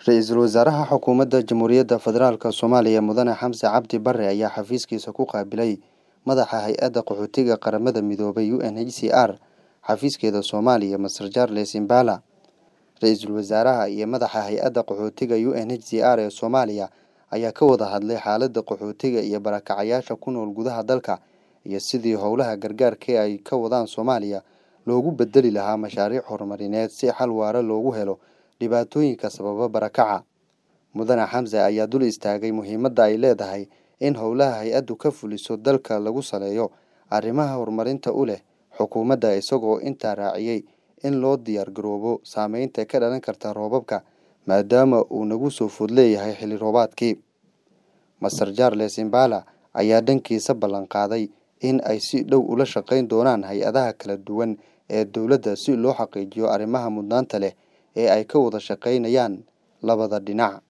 Ra-iisul wasaaraha xukuumadda Jamhuuriyadda Federaalk Soomaaliya Mudane Xamse Cabdi Barre ayaa xafiiskiisa ku qaabilay madaxa hay-adda qaxootiga qaramada midoobay UNHCR xafiiskeeda Soomaaliya Masar Charles Imbala ra-iisul wasaaraha iyo madaxa hay-adda qaxootiga UNHCR ee Soomaaliya ayaa ka wada hadlay xaaladda qaxootiga iyo barakacayaasha ku nool gudaha dalka iyo sidii howlaha gargaarka ay ka wadaan Soomaaliya loogu bedeli lahaa mashaariic horumarineed si xal waara loogu helo dhibaatooyinka sababa barakaca mudane xamse ayaa dul istaagay muhiimadda ay leedahay in howlaha hay-addu ka fuliso dalka lagu saleeyo arrimaha horumarinta u leh xukuumadda isagoo intaa raaciyey in loo diyaar garoobo saameynta ka dhalan karta roobabka maadaama uu nagu soo food leeyahay xilli roobaadkii master charles imbala ayaa dhankiisa ballan qaaday in ay si dhow ula shaqayn doonaan hay-adaha kala duwan ee dowladda si loo xaqiijiyo arrimaha mudnaanta leh ee ay ka wada shaqaynayaan labada dhinac